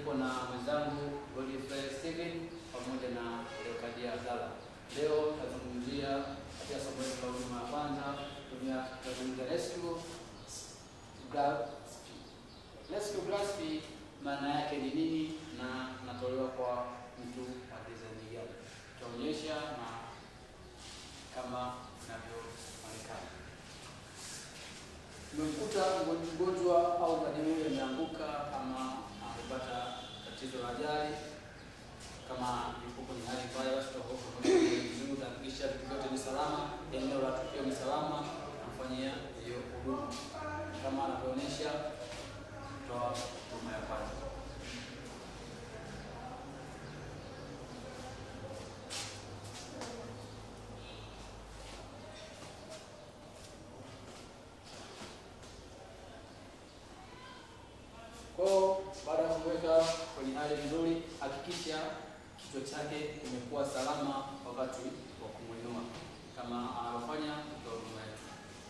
Niko na mwenzangu Godfrey Steven pamoja na Leokadia Abdalla. Leo tutazungumzia katika somo letu la huduma ya kwanza, tumia tutazungumzia rescue grasp. Rescue grasp maana yake ni nini na natolewa kwa mtu wa design gani? Tutaonyesha na kama inavyoonekana. Umemkuta mgonjwa au mgonjwa ameanguka ama amepata tatizo la ajali, kama yuko kwenye hali mbaya, basi tutakuwa vizuri, tutahakikisha vitu vyote ni salama, eneo la tukio ni salama, namfanyia hiyo huduma kama anavyoonyesha kutoa huduma ya kwanza. Kwa hiyo baada ya kumweka kwenye hali nzuri, hakikisha kichwa chake kimekuwa salama wakati wa kumwinua, kama anavyofanya mtoa huduma yetu.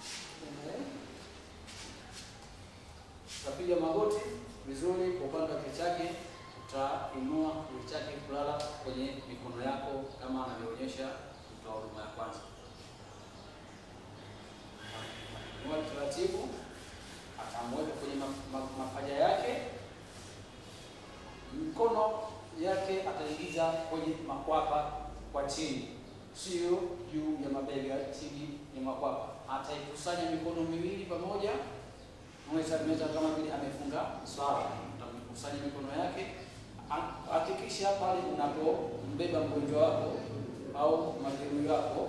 Utapiga magoti vizuri kwa upande wa kichwa chake, utainua kichwa chake kulala kwenye mikono yako kama anavyoonyesha mtoa huduma ya kwanza. Inua taratibu atamweka kwenye mapaja yake, mikono yake ataingiza kwenye makwapa kwa chini, sio juu ya mabega, chini ya makwapa. Ataikusanya mikono miwili pamoja, mweza meza kama vile amefunga swala. Utakusanya mikono yake, hakikisha pale unapombeba mgonjwa wako au majeruhi wako,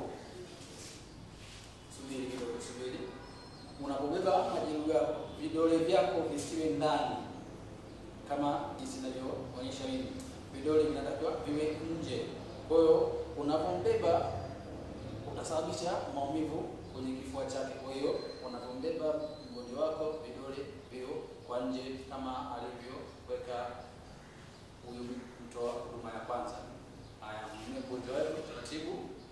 subiri kidogo, subiri unapobeba majeruhi yako vidole vyako visiwe ndani, kama jinsi ninavyoonyesha mimi. Vidole vinatakiwa viwe nje. Kwa hiyo unapombeba utasababisha maumivu kwenye kifua chake. Kwa hiyo unapombeba mgonjwa wako vidole vio kwa nje, kama alivyoweka huyu mtoa huduma ya kwanza. Haya, mwinue mgonjwa wako taratibu.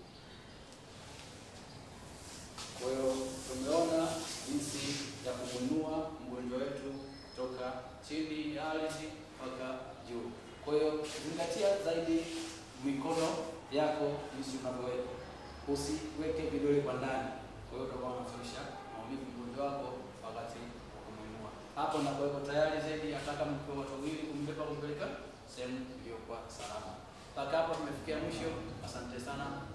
Kwa hiyo tumeona jinsi ya kumwinua mgonjwa wetu kutoka chini ya ardhi mpaka juu. Kwa hiyo zingatia zaidi mikono yako jinsi unavyoweka, usiweke vidole kwa ndani. Kwa hiyo utakuwa unasababisha maumivu mgonjwa wako wakati wa kumwinua. Hapo nakuweko tayari zaidi, hata kama mkiwa watu wawili, kumbeba kumpeleka sehemu iliyokuwa salama. Mpaka hapo tumefikia mwisho. Asante sana.